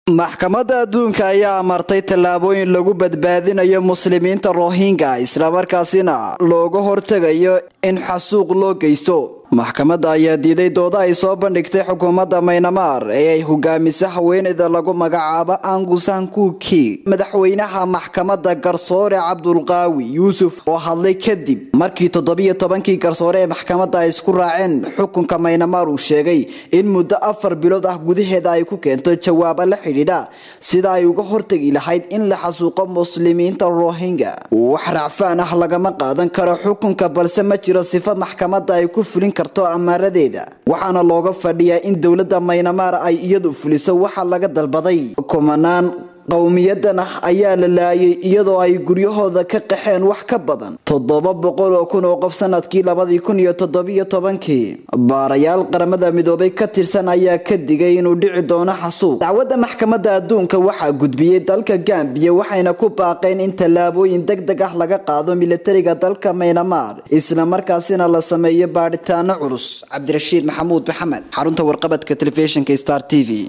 maxkamadda adduunka ayaa amartay tallaabooyin lagu badbaadinayo muslimiinta rohingya islamarkaasina looga hortegayo in xasuuq loo geysto maxkamadda ayaa diiday dooda ay soo bandhigtay xukuumadda maynamaar ee ay hogaamisa haweeneyda lagu magacaabo angusan kuki madaxweynaha maxkamadda garsoore cabdulqaawi yuusuf oo hadlay kadib markii toddobiyo tobankii garsoore ee maxkamadda ay isku raaceen xukunka maynamaar uu sheegay in muddo afar bilood ah gudaheeda ay ku keento jawaaba la xidhiidha sida ay uga hortegi lahayd in la xasuuqo muslimiinta rohingya wax racfaan ah lagama qaadan karo xukunka balse ma jiro sifo maxkamadda ay ku fulin karto amaaradeeda waxaana looga fadhiyaa in dowladda maynamaar ay iyadu fuliso waxa laga dalbaday kumanaan qowmiyadan ah ayaa la laayay iyadoo ay guryahooda ka qaxeen wax ka badan toddoba boqol oo kun oo qof sanadkii labadii kun iyo toddobiyo tobankii baarayaal qaramada midoobay ka tirsan ayaa ka digay inuu dhici doono xasuuq dacwadda maxkamadda adduunka waxaa gudbiyey dalka gambiya waxayna ku baaqeen in tallaabooyin deg deg ah laga qaado militariga dalka maynamaar islamarkaasina la sameeyo baadhitaano culus cabdirashiid maxamuud maxamed xarunta warqabadka telefishinka star t v